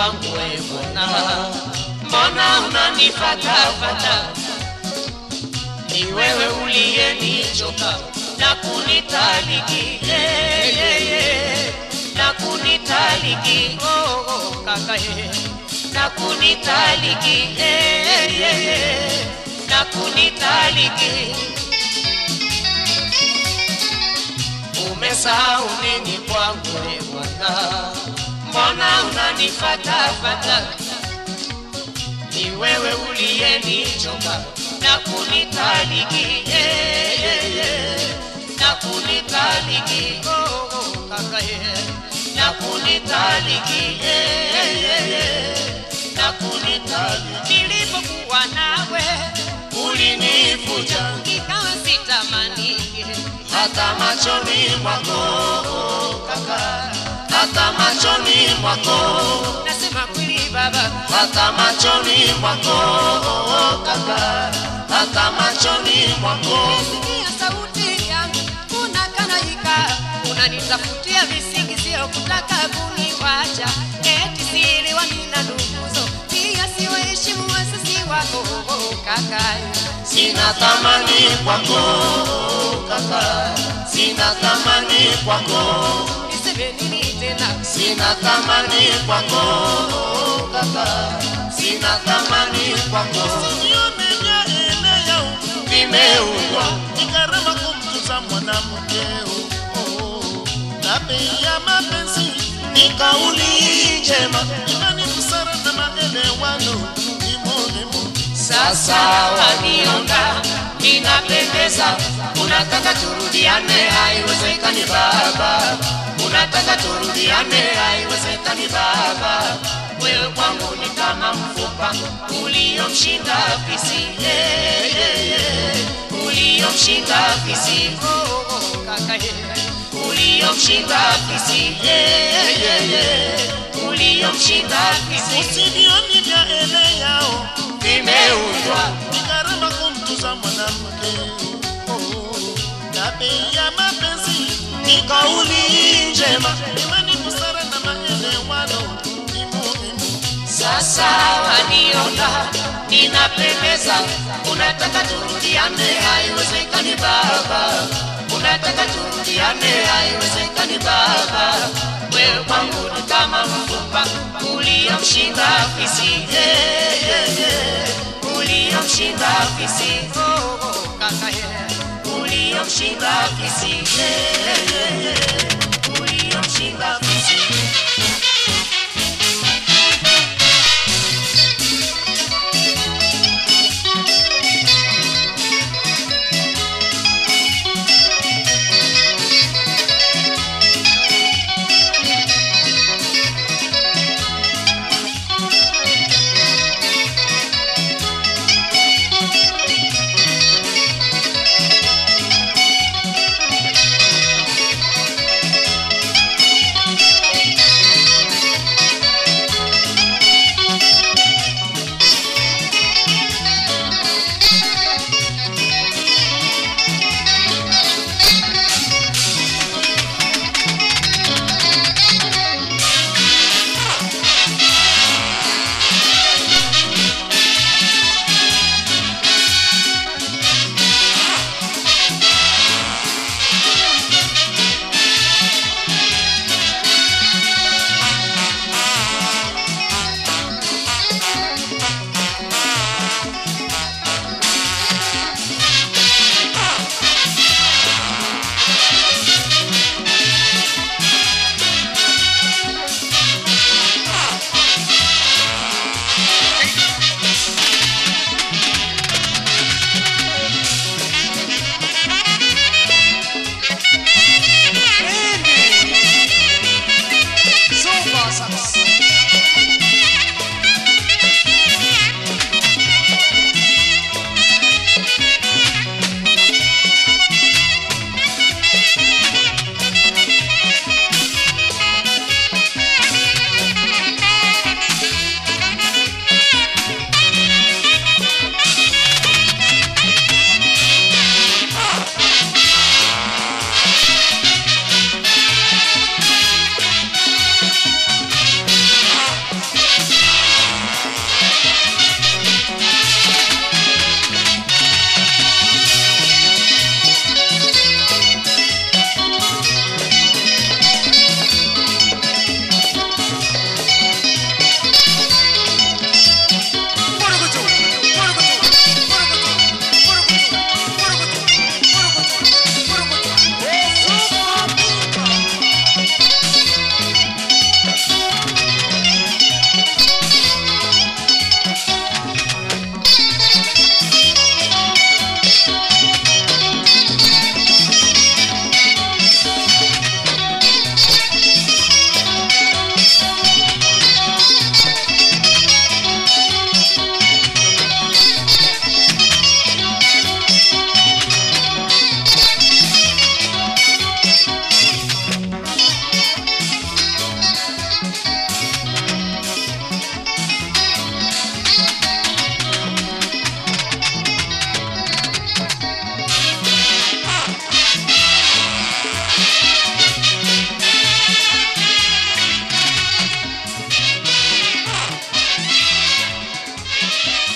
kwangu we mbona mbona unanifatafata ni wewe uliyenichoka na kunitaliki yeah, yeah, yeah. na kunitaliki oh, oh, kaka yeah. na kunitaliki yeah, yeah, yeah. na kunitaliki umesahau nini kwangu we bwana mbona unanifatafata ni wewe uliyenichoka na kunitaliki yeah, yeah, yeah. na kunitaliki oh, oh, kaka yeah. na kunitaliki yeah, yeah, yeah. na kunitaliki nilipokuwa nawe ulinivuja ikawa sitamanike hata machoni mwako kaka hata machoni mwako nasema kweli baba hata machoni mwako kaka hata machoni mwako Sikia sauti yangu unakanaika, unanitafutia visingizio kutaka kuniwacha, eti siri wanina nduguzo, pia siwaheshimu wasasi wako kaka. sina thamani kwako kaka sina thamani kwako Niseme nini tena? sina thamani kwako kaka sina thamani kwako vimeundwa ni gharama kumtuza mwanamke oh, oh. na bei ya mapenzi ni kauli njema imani busara na maelewano ni muhimu sasa wanionga ninapendeza unataka turudiane haiwezekani baba unataka turudiane haiwezekani baba wewe kwangu ni kama mfupa uliomshinda fisi yeah, yeah, yeah. uliomshinda fisi Oh, oh, kaka yeah. uliomshinda fisi yeah, yeah, yeah. uliomshinda fisi usivioni vya ele yao vimeundwa ni gharama kumtuza mwanamke oh, oh. na bei ya mapenzi ni kauli njema imani busara na maelewano ni muhimu Sasa waniona ninapendeza, unataka turudiane, haiwezekani baba, unataka turudiane, haiwezekani baba. Wewe kwangu ni kama mfupa uliomshinda fisi, yeah, yeah, yeah. uliomshinda fisi, Oh, oh, kaka yeah. uliomshinda fisi, yeah, yeah, yeah. uliomshinda fisi. Thank